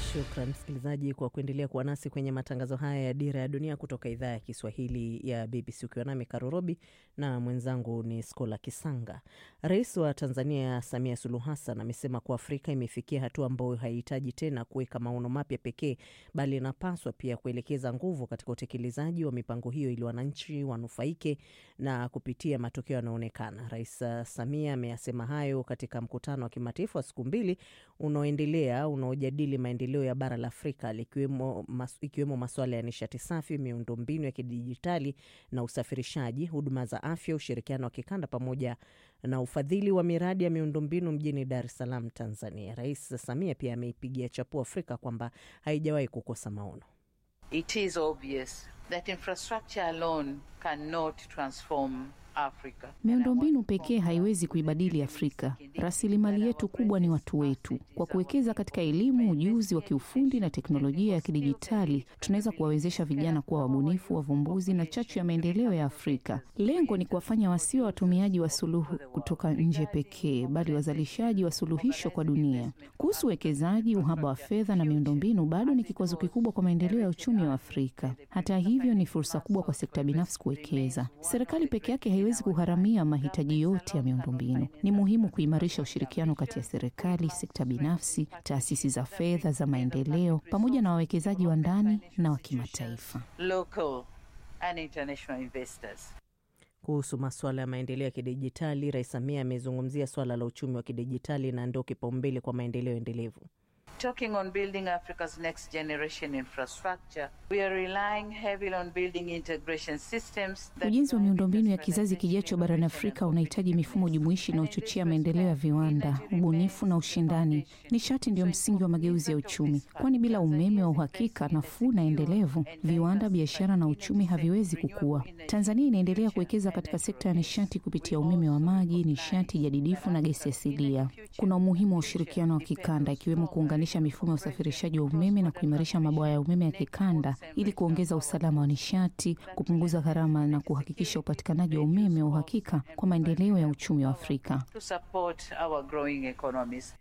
Shukran msikilizaji kwa kuendelea kuwa nasi kwenye matangazo haya ya Dira ya Dunia kutoka idhaa ya Kiswahili ya BBC, ukiwa nami Karorobi na mwenzangu ni Skola Kisanga. Rais wa Tanzania Samia Suluhu Hassan amesema kuwa Afrika imefikia hatua ambayo haihitaji tena kuweka maono mapya pekee, bali inapaswa pia kuelekeza nguvu katika utekelezaji wa mipango hiyo ili wananchi wanufaike na kupitia matokeo yanayoonekana. Rais Samia ameyasema hayo katika mkutano wa kimataifa wa siku mbili unaoendelea unaojadili maendeleo ya bara la Afrika likiwemo mas, ikiwemo masuala ya nishati safi, miundombinu ya kidijitali na usafirishaji, huduma za afya, ushirikiano wa kikanda pamoja na ufadhili wa miradi ya miundombinu mjini Dar es Salaam, Tanzania. Rais Samia pia ameipigia chapuo Afrika kwamba haijawahi kukosa maono. It is obvious that infrastructure alone cannot transform Africa. Miundombinu pekee haiwezi kuibadili Afrika. Rasilimali yetu kubwa ni watu wetu. Kwa kuwekeza katika elimu, ujuzi wa kiufundi na teknolojia ya kidijitali, tunaweza kuwawezesha vijana kuwa wabunifu, wavumbuzi na chachu ya maendeleo ya Afrika. Lengo ni kuwafanya wasiwe watumiaji wa suluhu kutoka nje pekee, bali wazalishaji wa suluhisho kwa dunia. Kuhusu uwekezaji, uhaba wa fedha na miundombinu bado ni kikwazo kikubwa kwa maendeleo ya uchumi wa Afrika. Hata hivyo, ni fursa kubwa kwa sekta binafsi kuwekeza. Serikali peke yake haiwezi kugharamia mahitaji yote ya miundombinu. Ni muhimu kuimarisha ushirikiano kati ya serikali, sekta binafsi, taasisi za fedha za maendeleo, pamoja na wawekezaji wa ndani na wa kimataifa. Local and international investors. Kuhusu masuala ya maendeleo ya kidijitali, Rais Samia amezungumzia swala la uchumi wa kidijitali na ndio kipaumbele kwa maendeleo endelevu. Talking on building Africa's next generation infrastructure, we are relying heavily on building integration systems. that Ujenzi wa miundombinu ya drive kizazi kijacho barani Afrika unahitaji mifumo jumuishi inayochochea maendeleo ya viwanda, ubunifu na ushindani. Nishati ndio msingi wa mageuzi ya uchumi, kwani bila umeme wa uhakika, nafuu na endelevu, viwanda, biashara na uchumi haviwezi kukua. Tanzania inaendelea kuwekeza katika sekta ya nishati kupitia umeme wa maji, nishati jadidifu na gesi asilia. Kuna umuhimu wa ushirikiano wa kikanda, ikiwemo kuunganisha mifumo ya usafirishaji wa umeme na kuimarisha mabwawa ya umeme ya kikanda ili kuongeza usalama wa nishati, kupunguza gharama na kuhakikisha upatikanaji wa umeme wa uhakika kwa maendeleo ya uchumi wa Afrika. to support our growing economies.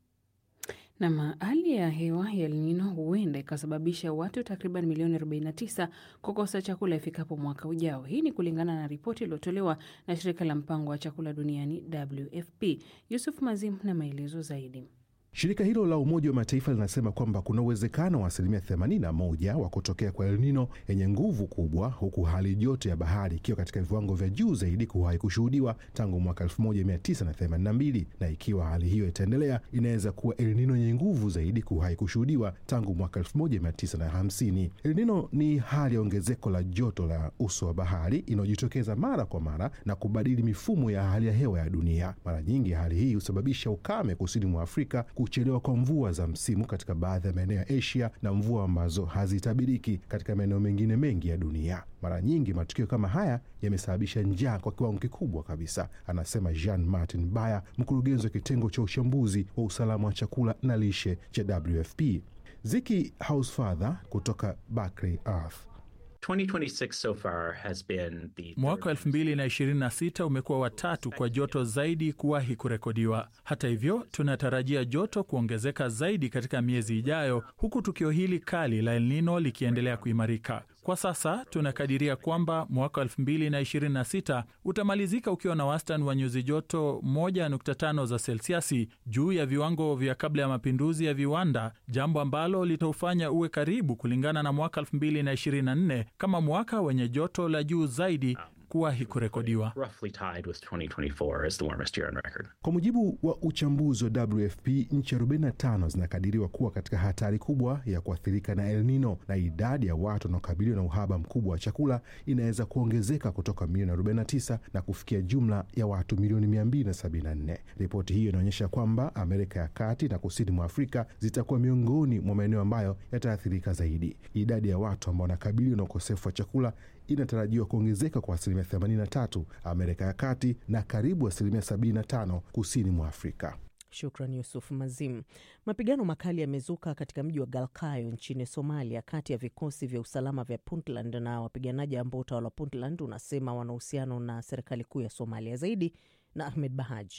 Nam, hali ya hewa ya El Nino huenda ikasababisha watu takriban milioni 49 kukosa chakula ifikapo mwaka ujao. Hii ni kulingana na ripoti iliyotolewa na shirika la mpango wa chakula duniani WFP. Yusuf Mazim na maelezo zaidi. Shirika hilo la Umoja wa Mataifa linasema kwamba kuna uwezekano wa asilimia 81 wa kutokea kwa El Nino yenye nguvu kubwa, huku hali joto ya bahari ikiwa katika viwango vya juu zaidi kuwahi kushuhudiwa tangu mwaka 1982 na ikiwa hali hiyo itaendelea, inaweza kuwa El Nino yenye nguvu zaidi kuwahi kushuhudiwa tangu mwaka 1950. El Nino ni hali ya ongezeko la joto la uso wa bahari inayojitokeza mara kwa mara na kubadili mifumo ya hali ya hewa ya dunia. Mara nyingi hali hii husababisha ukame kusini mwa Afrika kuchelewa kwa mvua za msimu katika baadhi ya maeneo ya Asia na mvua ambazo hazitabiriki katika maeneo mengine mengi ya dunia. Mara nyingi matukio kama haya yamesababisha njaa kwa kiwango kikubwa kabisa, anasema Jean Martin Baya, mkurugenzi wa kitengo cha uchambuzi wa usalama wa chakula na lishe cha WFP. Ziki Housefather kutoka Barclay Earth 2026 so far has been the Mwaka 2026 umekuwa watatu kwa joto zaidi kuwahi kurekodiwa. Hata hivyo, tunatarajia joto kuongezeka zaidi katika miezi ijayo, huku tukio hili kali la El Nino likiendelea kuimarika. Kwa sasa tunakadiria kwamba mwaka 2026 utamalizika ukiwa na wastani wa nyuzi joto 1.5 za selsiasi juu ya viwango vya kabla ya mapinduzi ya viwanda, jambo ambalo litaufanya uwe karibu kulingana na mwaka 2024 kama mwaka wenye joto la juu zaidi kuwahi kurekodiwa. roughly tied with 2024 as the warmest year on record. Kwa mujibu wa uchambuzi wa WFP, nchi 45 zinakadiriwa kuwa katika hatari kubwa ya kuathirika na El Nino, na idadi ya watu wanaokabiliwa na uhaba mkubwa wa chakula inaweza kuongezeka kutoka milioni 49 na kufikia jumla ya watu milioni 274. Ripoti hiyo inaonyesha kwamba Amerika ya Kati na kusini mwa Afrika zitakuwa miongoni mwa maeneo ambayo yataathirika zaidi. Idadi ya watu ambao wanakabiliwa na ukosefu wa chakula inatarajiwa kuongezeka kwa asilimia 83 Amerika ya Kati na karibu asilimia 75 kusini mwa Afrika. Shukran Yusuf Mazim. Mapigano makali yamezuka katika mji wa Galkayo nchini Somalia, kati ya vikosi vya usalama vya Puntland na wapiganaji ambao utawala wa Puntland unasema wana uhusiano na serikali kuu ya Somalia. Zaidi na Ahmed Bahaji.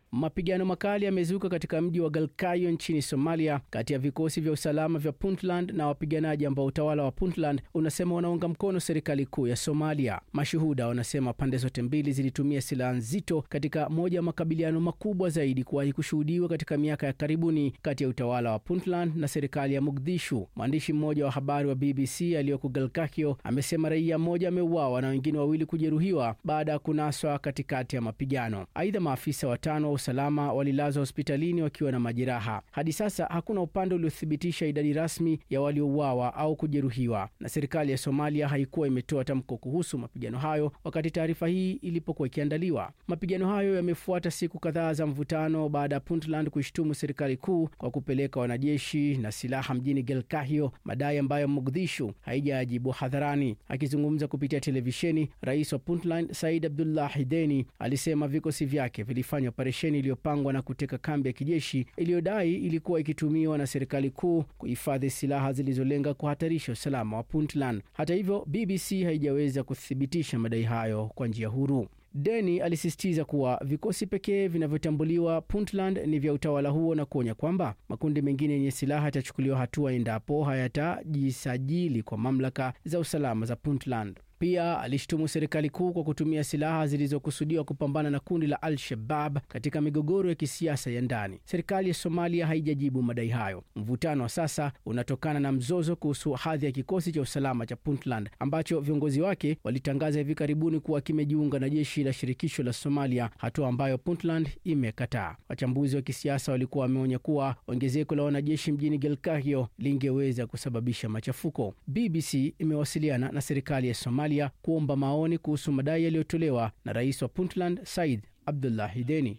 Mapigano makali yamezuka katika mji wa Galkayo nchini Somalia, kati ya vikosi vya usalama vya Puntland na wapiganaji ambao utawala wa Puntland unasema wanaunga mkono serikali kuu ya Somalia. Mashuhuda wanasema pande zote mbili zilitumia silaha nzito katika moja ya makabiliano makubwa zaidi kuwahi kushuhudiwa katika miaka ya karibuni kati ya utawala wa Puntland na serikali ya Mogadishu. Mwandishi mmoja wa habari wa BBC aliyoko Galkayo amesema raia mmoja ameuawa na wengine wawili kujeruhiwa baada ya kunaswa katikati ya mapigano. Aidha, maafisa watano wa usalama walilazwa hospitalini wakiwa na majeraha. Hadi sasa hakuna upande uliothibitisha idadi rasmi ya waliouawa au kujeruhiwa, na serikali ya Somalia haikuwa imetoa tamko kuhusu mapigano hayo wakati taarifa hii ilipokuwa ikiandaliwa. Mapigano hayo yamefuata siku kadhaa za mvutano baada ya Puntland kuishtumu serikali kuu kwa kupeleka wanajeshi na silaha mjini Galkayo, madai ambayo Mogadishu haijajibu hadharani. Akizungumza kupitia televisheni, rais wa Puntland Said Abdullahi Deni alisema vikosi vyake vilifanya operesheni iliyopangwa na kuteka kambi ya kijeshi iliyodai ilikuwa ikitumiwa na serikali kuu kuhifadhi silaha zilizolenga kuhatarisha usalama wa Puntland. Hata hivyo, BBC haijaweza kuthibitisha madai hayo kwa njia huru. Deni alisisitiza kuwa vikosi pekee vinavyotambuliwa Puntland ni vya utawala huo na kuonya kwamba makundi mengine yenye silaha yatachukuliwa hatua endapo hayatajisajili kwa mamlaka za usalama za Puntland. Pia alishtumu serikali kuu kwa kutumia silaha zilizokusudiwa kupambana na kundi la Al-Shabab katika migogoro ya kisiasa ya ndani. Serikali ya Somalia haijajibu madai hayo. Mvutano wa sasa unatokana na mzozo kuhusu hadhi ya kikosi cha usalama cha Puntland ambacho viongozi wake walitangaza hivi karibuni kuwa kimejiunga na jeshi la shirikisho la Somalia, hatua ambayo Puntland imekataa. Wachambuzi wa kisiasa walikuwa wameonya kuwa ongezeko la wanajeshi mjini Galkayo lingeweza kusababisha machafuko. BBC imewasiliana na serikali ya Somalia kuomba maoni kuhusu madai yaliyotolewa na rais wa Puntland Said Abdullahi Deni.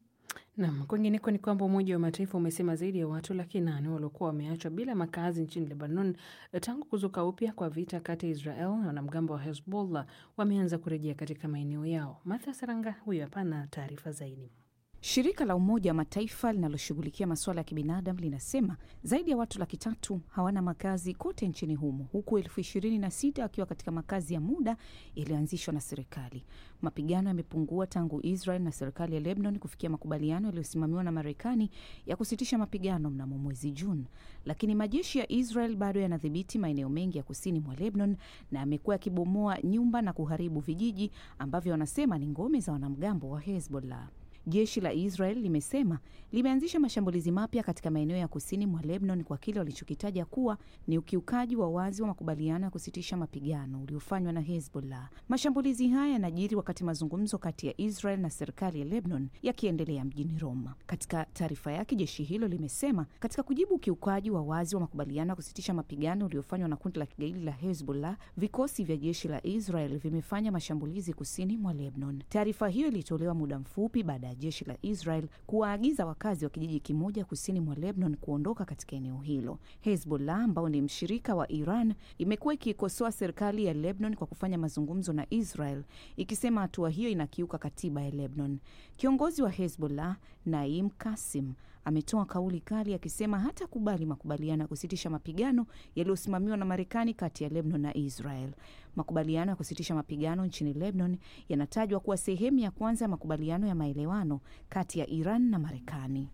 Nam, kwingineko ni kwamba Umoja wa Mataifa umesema zaidi ya watu laki nane waliokuwa wameachwa bila makazi nchini Lebanon tangu kuzuka upya kwa vita kati ya Israel na wanamgambo wa Hezbollah wameanza kurejea katika maeneo yao. Martha Saranga huyo hapa na taarifa zaidi. Shirika la Umoja wa Mataifa linaloshughulikia masuala ya kibinadamu linasema zaidi ya watu laki tatu hawana makazi kote nchini humo, huku elfu ishirini na sita wakiwa katika makazi ya muda yaliyoanzishwa na serikali. Mapigano yamepungua tangu Israel na serikali ya Lebanon kufikia makubaliano yaliyosimamiwa na Marekani ya kusitisha mapigano mnamo mwezi Juni, lakini majeshi ya Israel bado yanadhibiti maeneo mengi ya kusini mwa Lebanon na yamekuwa yakibomoa nyumba na kuharibu vijiji ambavyo wanasema ni ngome za wanamgambo wa Hezbollah. Jeshi la Israel limesema limeanzisha mashambulizi mapya katika maeneo ya kusini mwa Lebanon kwa kile walichokitaja kuwa ni ukiukaji wa wazi wa makubaliano ya kusitisha mapigano uliofanywa na Hezbollah. Mashambulizi haya yanajiri wakati mazungumzo kati ya Israel na serikali ya Lebanon yakiendelea mjini Roma. Katika taarifa yake, jeshi hilo limesema katika kujibu ukiukaji wa wazi wa makubaliano ya kusitisha mapigano uliofanywa na kundi la kigaidi la Hezbollah, vikosi vya jeshi la Israel vimefanya mashambulizi kusini mwa Lebanon. Taarifa hiyo ilitolewa muda mfupi baada ya jeshi la Israel kuwaagiza wakazi wa kijiji kimoja kusini mwa Lebanon kuondoka katika eneo hilo. Hezbollah ambao ni mshirika wa Iran imekuwa ikiikosoa serikali ya Lebanon kwa kufanya mazungumzo na Israel, ikisema hatua hiyo inakiuka katiba ya Lebanon. Kiongozi wa Hezbollah Naim Kasim ametoa kauli kali akisema hata kubali makubaliano ya kusitisha mapigano yaliyosimamiwa na Marekani kati ya Lebanon na Israel. Makubaliano ya kusitisha mapigano nchini Lebanon yanatajwa kuwa sehemu ya kwanza ya makubaliano ya maelewano kati ya Iran na Marekani.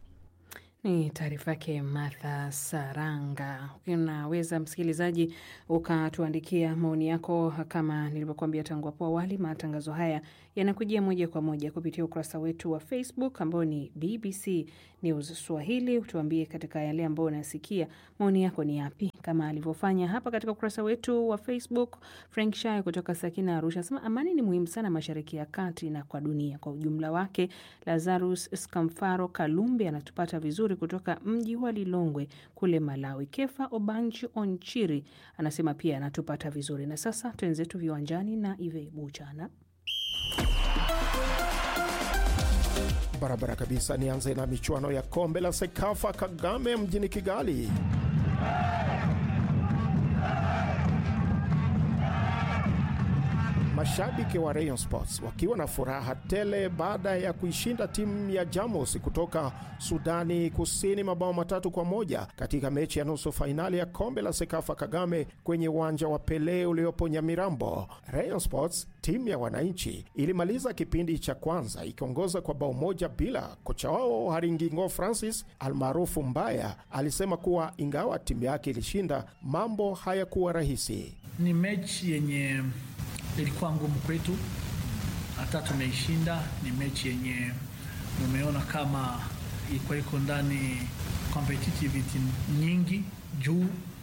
Ni taarifa yake Martha Saranga. Unaweza msikilizaji ukatuandikia maoni yako, kama nilivyokuambia tangu hapo awali. Matangazo haya yanakujia moja kwa moja kupitia ukurasa wetu wa Facebook ambao ni BBC News Swahili. Tuambie katika yale ambayo unasikia, maoni yako ni yapi, kama alivyofanya hapa katika ukurasa wetu wa Facebook. Frank Shayo kutoka Sakina Arusha asema amani ni muhimu sana Mashariki ya Kati na kwa dunia kwa ujumla wake. Lazarus Skamfaro Kalumbi anatupata vizuri kutoka mji wa Lilongwe kule Malawi. Kefa Obanchi Onchiri anasema pia anatupata vizuri. Na sasa twenzetu viwanjani na Ive Buchana. Barabara kabisa. Nianze na michuano ya kombe la Sekafa Kagame mjini Kigali. Mashabiki wa Rayon Sports wakiwa na furaha tele baada ya kuishinda timu ya Jamus kutoka Sudani Kusini mabao matatu kwa moja katika mechi ya nusu fainali ya kombe la Sekafa Kagame kwenye uwanja wa Pele uliopo Nyamirambo. Rayon Sports, timu ya wananchi, ilimaliza kipindi cha kwanza ikiongoza kwa bao moja bila. Kocha wao Haringingo Francis almaarufu Mbaya alisema kuwa ingawa timu yake ilishinda, mambo hayakuwa rahisi. Ni mechi yenye ilikuwa ngumu kwetu, hata tumeishinda. Ni mechi yenye umeona kama ilikuwa iko ndani competitivity nyingi juu,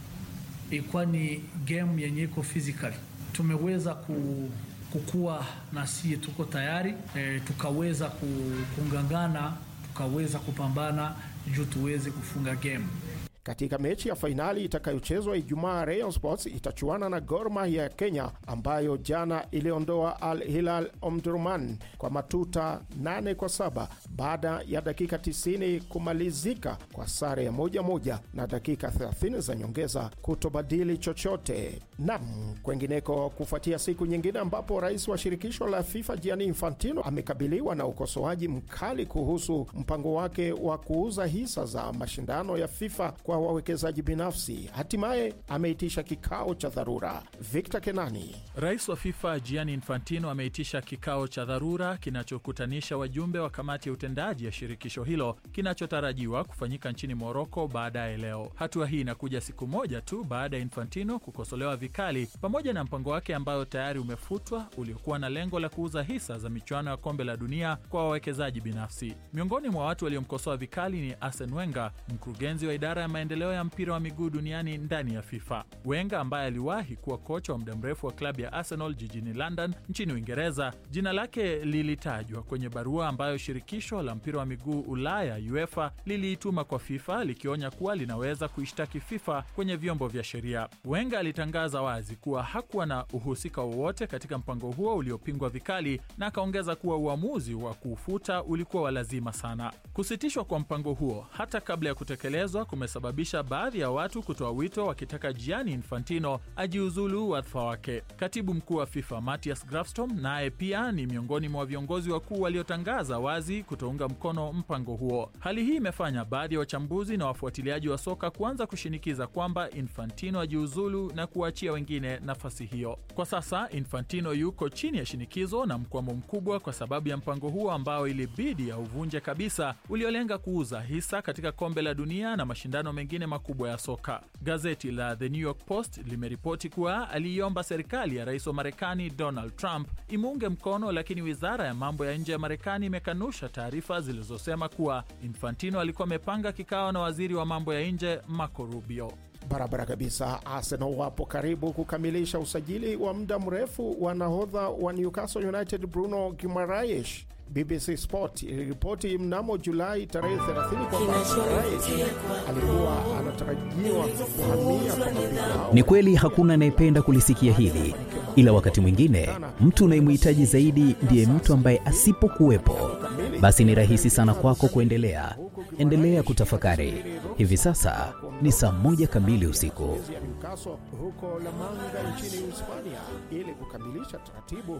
ilikuwa ni game yenye iko physical. Tumeweza ku, kukua na sie tuko tayari e, tukaweza kungangana, tukaweza kupambana juu tuweze kufunga game. Katika mechi ya fainali itakayochezwa Ijumaa, Rayon Sports itachuana na Gor Mahia ya Kenya ambayo jana iliondoa Al Hilal Omdurman kwa matuta 8 kwa saba baada ya dakika 90 kumalizika kwa sare ya moja moja na dakika 30 za nyongeza kutobadili chochote. Nam kwengineko, kufuatia siku nyingine ambapo rais wa shirikisho la FIFA Gianni Infantino amekabiliwa na ukosoaji mkali kuhusu mpango wake wa kuuza hisa za mashindano ya FIFA kwa wawekezaji binafsi, hatimaye ameitisha kikao cha dharura. Victor Kenani. Rais wa FIFA Gianni Infantino ameitisha kikao cha dharura kinachokutanisha wajumbe wa kamati ya utendaji ya shirikisho hilo kinachotarajiwa kufanyika nchini Moroko baadaye leo. Hatua hii inakuja siku moja tu baada ya Infantino kukosolewa vikali pamoja na mpango wake ambayo tayari umefutwa uliokuwa na lengo la kuuza hisa za michuano ya kombe la dunia kwa wawekezaji binafsi. Miongoni mwa watu waliomkosoa vikali ni Arsene Wenger, mkurugenzi wa idara ya maendeleo ya mpira wa miguu duniani ndani ya FIFA. Wenger ambaye aliwahi kuwa kocha wa muda mrefu wa klabu ya Arsenal jijini London nchini Uingereza, jina lake lilitajwa kwenye barua ambayo shirikisho la mpira wa miguu Ulaya UEFA liliituma kwa FIFA likionya kuwa linaweza kuishtaki FIFA kwenye vyombo vya sheria. Wenger alitangaza wazi kuwa hakuwa na uhusika wowote katika mpango huo uliopingwa vikali, na akaongeza kuwa uamuzi wa kuufuta ulikuwa wa lazima sana. Kusitishwa kwa mpango huo hata kabla ya kutekelezwa kumesababisha baadhi ya watu kutoa wito wakitaka Gianni Infantino ajiuzulu wadhifa wake. Katibu mkuu wa FIFA Matthias Grafstrom naye pia ni miongoni mwa viongozi wakuu waliotangaza wazi kutounga mkono mpango huo. Hali hii imefanya baadhi ya wachambuzi na wafuatiliaji wa soka kuanza kushinikiza kwamba Infantino ajiuzulu na kuachia wengine nafasi hiyo. Kwa sasa Infantino yuko chini ya shinikizo na mkwamo mkubwa kwa sababu ya mpango huo ambao ilibidi auvunje kabisa, uliolenga kuuza hisa katika kombe la dunia na mashindano mengine makubwa ya soka. Gazeti la The New York Post limeripoti kuwa aliiomba serikali ya rais wa Marekani Donald Trump imuunge mkono, lakini wizara ya mambo ya nje ya Marekani imekanusha taarifa zilizosema kuwa Infantino alikuwa amepanga kikao na waziri wa mambo ya nje Marco Rubio. Barabara kabisa. Arsenal wapo karibu kukamilisha usajili wa muda mrefu wa nahodha wa Newcastle United Bruno Guimaraes. BBC Sport iliripoti mnamo Julai tarehe 30 kwamba Guimaraes alikuwa anatarajiwa kuhamia kwa mabingwa. Ni kweli hakuna anayependa kulisikia hili, ila wakati mwingine mtu unayemhitaji zaidi ndiye mtu ambaye asipokuwepo, basi ni rahisi sana kwako kuendelea. Endelea kutafakari. Hivi sasa ni saa moja kamili usiku. ya Newcastle huko La Manga nchini Hispania ili kukamilisha taratibu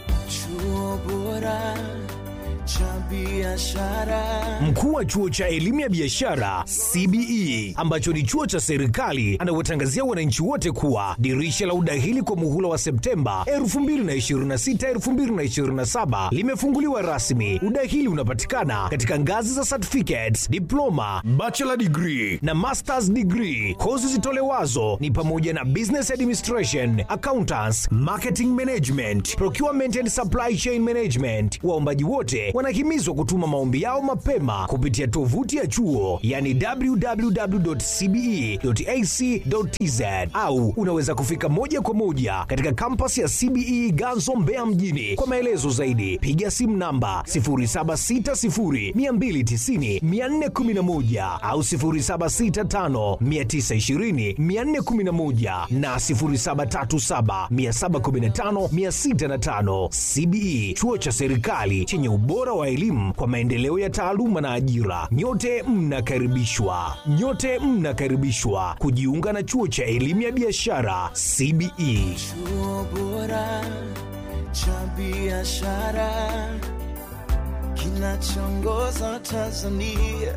Chuo bora cha biashara. Mkuu wa chuo cha elimu ya biashara CBE ambacho ni chuo cha serikali anawatangazia wananchi wote kuwa dirisha la udahili kwa muhula wa Septemba 2026 2027 limefunguliwa rasmi. Udahili unapatikana katika ngazi za certificates, diploma, bachelor degree na masters degree. Kozi zitolewazo ni pamoja na business administration, accountants, marketing management, procurement and supply chain management. Waombaji wote wanahimizwa kutuma maombi yao mapema kupitia tovuti ya chuo yani www.cbe.ac.tz au unaweza kufika moja kwa moja katika kampasi ya CBE Ganzo Mbeya mjini. Kwa maelezo zaidi piga simu namba 0760290411 au 0765920411 na 0737715605. CBE chuo cha serikali chenye ubora wa elimu kwa maendeleo ya taaluma na ajira. Nyote mnakaribishwa, nyote mnakaribishwa kujiunga na chuo cha elimu ya biashara CBE. Chuo bora cha biashara kinachoongoza Tanzania.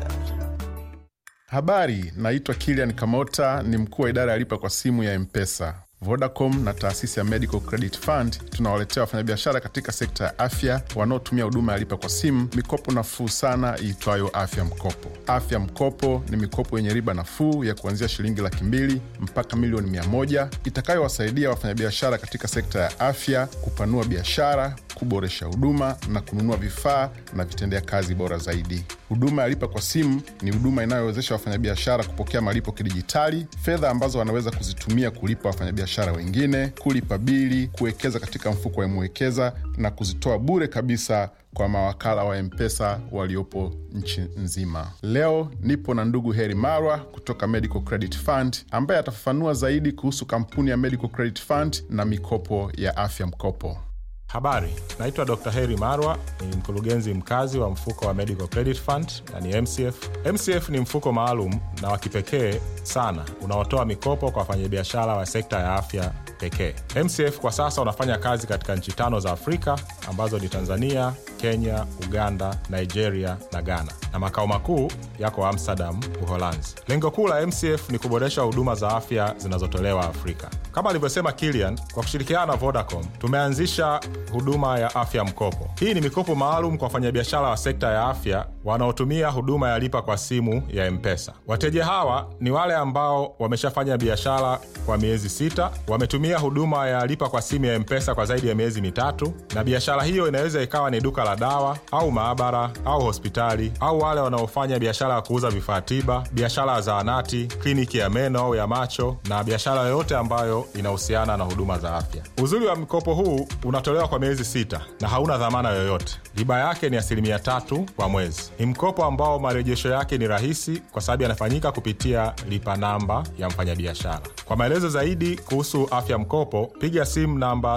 Habari, naitwa Kilian Kamota, ni mkuu wa idara ya lipa kwa simu ya Mpesa. Vodacom na taasisi ya Medical Credit Fund tunawaletea wafanyabiashara katika sekta ya afya wanaotumia huduma ya lipa kwa simu mikopo nafuu sana iitwayo Afya Mkopo. Afya Mkopo ni mikopo yenye riba nafuu ya kuanzia shilingi laki mbili mpaka milioni mia moja itakayowasaidia wafanyabiashara katika sekta ya afya kupanua biashara, kuboresha huduma na kununua vifaa na vitendea kazi bora zaidi. Huduma ya lipa kwa simu ni huduma inayowezesha wafanyabiashara kupokea malipo kidijitali, fedha ambazo wanaweza kuzitumia kulipa wafanyabiashara wengine, kulipa bili, kuwekeza katika mfuko wa Mwekeza na kuzitoa bure kabisa kwa mawakala wa Mpesa waliopo nchi nzima. Leo nipo na ndugu Heri Marwa kutoka Medical Credit Fund ambaye atafafanua zaidi kuhusu kampuni ya Medical Credit Fund na mikopo ya afya mkopo. Habari, naitwa Dr. Heri Marwa, ni mkurugenzi mkazi wa mfuko wa Medical Credit Fund na ni MCF. MCF ni mfuko maalum na wa kipekee sana unaotoa mikopo kwa wafanyabiashara wa sekta ya afya pekee. MCF kwa sasa unafanya kazi katika nchi tano za Afrika ambazo ni Tanzania, Kenya, Uganda, Nigeria na Ghana, na makao makuu yako Amsterdam, Uholanzi. Lengo kuu la MCF ni kuboresha huduma za afya zinazotolewa Afrika. Kama alivyosema Kilian, kwa kushirikiana na Vodacom tumeanzisha huduma ya afya mkopo. Hii ni mikopo maalum kwa wafanyabiashara wa sekta ya afya wanaotumia huduma ya lipa kwa simu ya Mpesa. Wateja hawa ni wale ambao wameshafanya biashara kwa miezi sita, wametumia huduma ya lipa kwa simu ya Mpesa kwa zaidi ya miezi mitatu, na biashara hiyo inaweza ikawa ni duka la dawa au maabara au hospitali, au wale wanaofanya biashara ya kuuza vifaa tiba, biashara ya zahanati, kliniki ya meno au ya macho, na biashara yoyote ambayo inahusiana na huduma za afya. Uzuri wa mkopo huu unatolewa kwa miezi sita na hauna dhamana yoyote. Riba yake ni asilimia tatu kwa mwezi. Ni mkopo ambao marejesho yake ni rahisi kwa sababu yanafanyika kupitia lipa namba ya mfanyabiashara. Kwa maelezo zaidi kuhusu afya mkopo, piga simu namba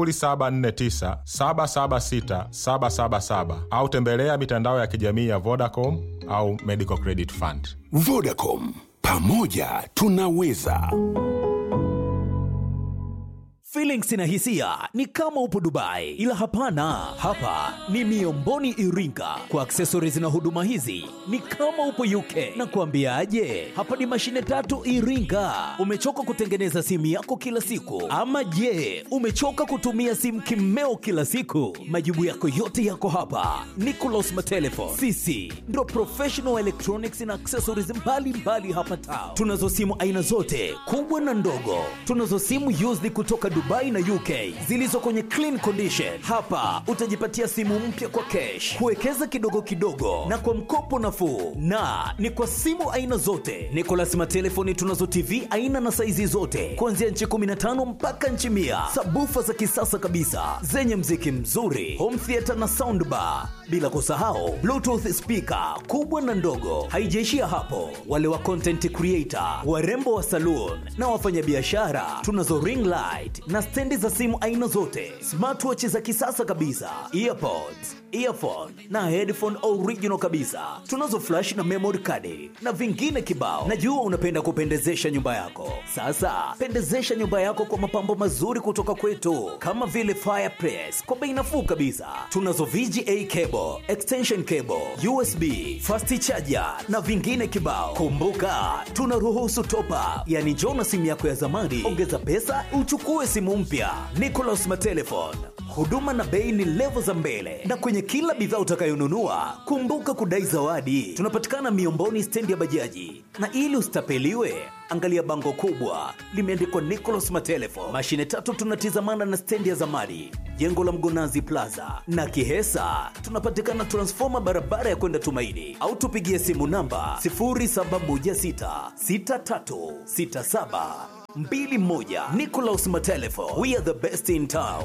0749 776 777 au tembelea mitandao ya kijamii ya Vodacom au Medical Credit Fund. Vodacom, pamoja tunaweza. Feelings na hisia ni kama upo Dubai, ila hapana, hapa ni Miomboni Iringa. Kwa accessories na huduma hizi ni kama upo UK. Na kuambiaje, hapa ni mashine tatu Iringa. Umechoka kutengeneza simu yako kila siku, ama je, umechoka kutumia simu kimeo kila siku? Majibu yako yote yako hapa. Nicolas Matelefon, sisi ndo professional electronics na accessories mbalimbali mbali hapa town. Tunazo simu aina zote kubwa na ndogo, tunazo simu used kutoka Dubai na UK zilizo kwenye clean condition. Hapa utajipatia simu mpya kwa cash, kuwekeza kidogo kidogo na kwa mkopo nafuu, na ni kwa simu aina zote. Nicolas Matelefoni tunazo TV aina na saizi zote kuanzia nchi 15 mpaka nchi mia, sabufa za kisasa kabisa zenye mziki mzuri, home theater na soundbar, bila kusahau bluetooth speaker kubwa na ndogo. Haijaishia hapo, wale wa content creator, warembo wa saloon na wafanyabiashara tunazo ring light na stendi za simu aina zote, smartwatch za kisasa kabisa, earpods, earphone na headphone original kabisa. Tunazo flash na memory card na vingine kibao. Najua unapenda kupendezesha nyumba yako. Sasa pendezesha nyumba yako kwa mapambo mazuri kutoka kwetu, kama vile fireplace kwa bei nafuu kabisa. Tunazo VGA cable, extension cable, USB, fast charger na vingine kibao. Kumbuka tunaruhusu top up, yani njoo na simu yako ya zamani, ongeza pesa uchukue simu mpya. Nicolas Matelefon, huduma na bei ni levo za mbele, na kwenye kila bidhaa utakayonunua kumbuka kudai zawadi. Tunapatikana Miomboni, stendi ya bajaji, na ili usitapeliwe angalia bango kubwa limeandikwa Nicolas Matelefon. Mashine tatu tunatizamana na stendi ya zamani, jengo la Mgonazi Plaza na Kihesa. Tunapatikana transfoma barabara ya kwenda Tumaini, au tupigie simu namba 0716636721. Nicolas Matelefon, we are the best in town.